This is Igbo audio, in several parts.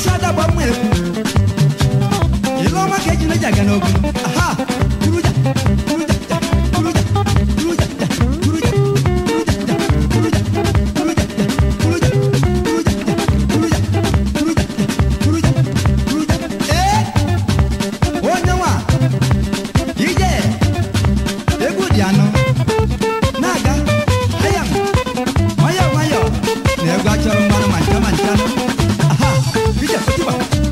isi adagba mma ekwu ile ọma ka eji neji aga n'ogu aha turuja turuja ja, turuja turuja ja, turuja turuja ja, turuja turuja ja, turuja turuja ja, turuja turuja ja, turuja turuja ee onye nwa ije egwu dị anọ na-aga ayam nwayọọ nwayọọ na egwu achọrọ mmanụ ma ncha ma ncha aha ije tiba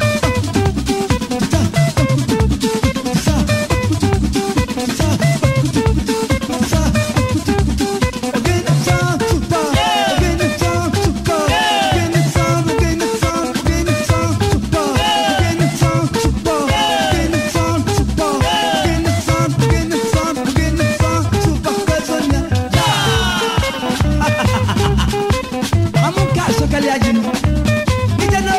Amunka sokali ajinu. Ijano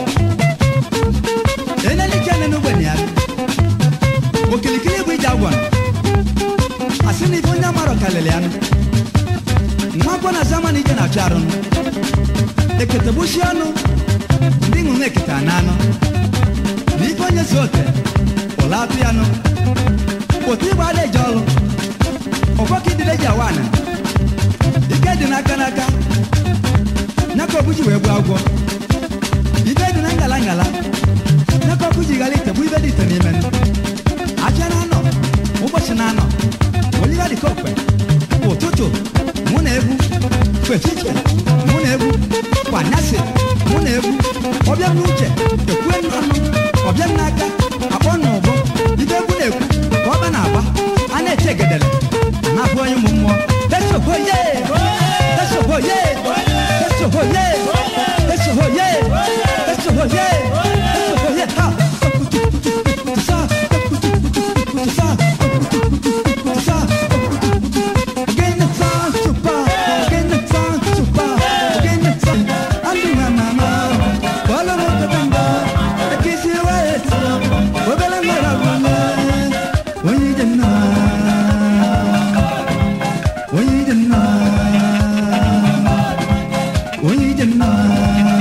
eneli kene no gbani ari okilikili bụ ije agwa asị na ife onye amara ọkalịlị anụ nwa akwọ na zaman ije na-achụ arụ nụ ekete gbusi ọnụ ndị ṅụrụ ekete na anụ na ife onye si ote ụla atụ ya nụ otu igbe ada eje ọlụ ụfọka idile ji awa ana ike dị n'aka n'aka nyaka obuji wee gbuo agwọ ife dị na ngala ngala n'aka ọkụ ji ghara ite bụ ibe dị ite n'ime ndụ aja na-anọ ụbọchị na-anọ oliva dị ka okpe ụtụtụ mụ na egwu kwechiche mụ na egwu kwanyasị mụ na egwu ọbịa m n'uche ekwue m n'ọnụ ọbịa m n'aka akpọ m n'ụbọ ibe egwu na-ekwu ka ọba na-agba a na-eche egedele a na-abụ onye ụmụ mmụọ esohoye esohoye esohoye esohoye esohoye esohoye ha Sa, sa, sa, again the sun super, again the sun super, again the sun. Andu mama, wala mo kabanga, akisi wet, wabela ngara wala, wani janna, wani janna, wani janna.